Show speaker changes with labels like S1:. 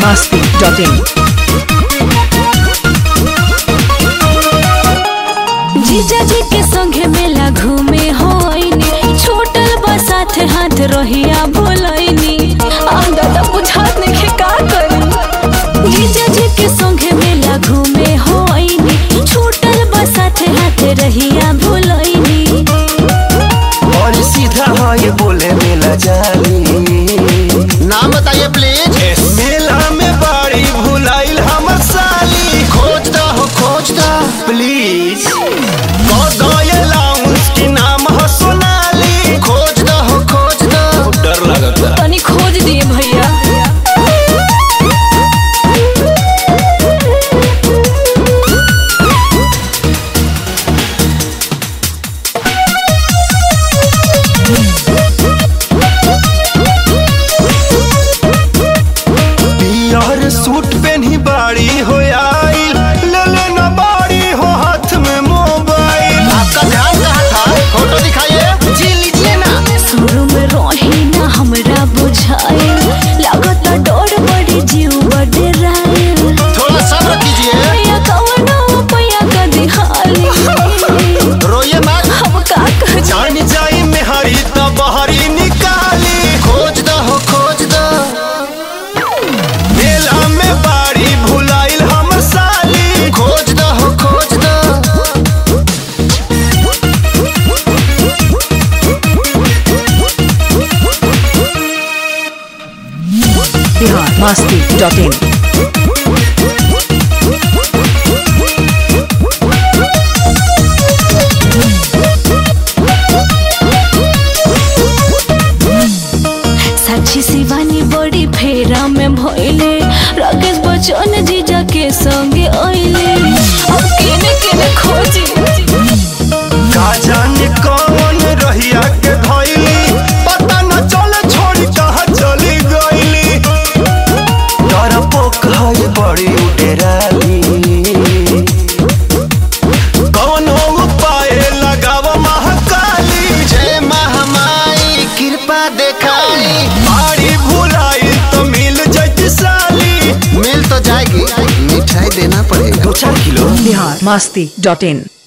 S1: masti.in.
S2: जीजा जी के संगे मेला घूमे होइनी छोटल बा साथे हाथ रहिया बोलैनी आंगा त बुझात नइखे का करी जीजा जी के संगे मेला घूमे होइनी छोटल बा साथे हाथ रहिया बोलैनी
S3: और सीधा हाँ ये बोले मेला जाली
S4: नाम बताइए प्लीज
S3: मेला में बाड़ी भुलाइल हमर साली
S4: खोज दो हो खोज दो
S3: प्लीज लाउंस की नाम हो सोनाली
S4: खोज दो हो खोज दो
S3: डर लगता
S2: तनी खोज दिए भैया
S3: पियर सूट पहनी बाड़ी हो आइल ले ले ना बाड़ी हो हाथ में मोबाइल
S4: आपका ध्यान कहाँ था फोटो दिखाइए जी लीजिए ना
S2: शुरू में रही ना हमरा बुझाए लागत डर बड़ी जीव बड़े राय
S4: थोड़ा सब्र कीजिए
S2: पैया कवनो पैया का दिहाली
S4: रोइए मत
S2: हम का कर
S3: जान जाई में हरी तो बहरी निकाली
S4: खोज दो हो खोज दो
S3: मेला में बाड़ी भुलाइल हमर साली
S4: खोज दो हो खोज दो
S1: Bihar masti.in.
S2: साक्षी शिवानी बड़ी फेरा में भइले राकेश बच्चन जीजा के संगे आइले अब केने केने खोजी
S3: का जाने कौन रहिया के धइली पता न चले छोड़ी कहाँ चली गईली डरपोक है बड़ी उडेराली कौन उपाय लगाव महाकाली
S4: जय महामाई कृपा देखाई
S3: बाड़ी भुलाई तो मिल जैती साली
S4: मिल तो जाएगी मिठाई देना पड़ेगा
S3: दो चार किलो
S1: Bihar masti.in.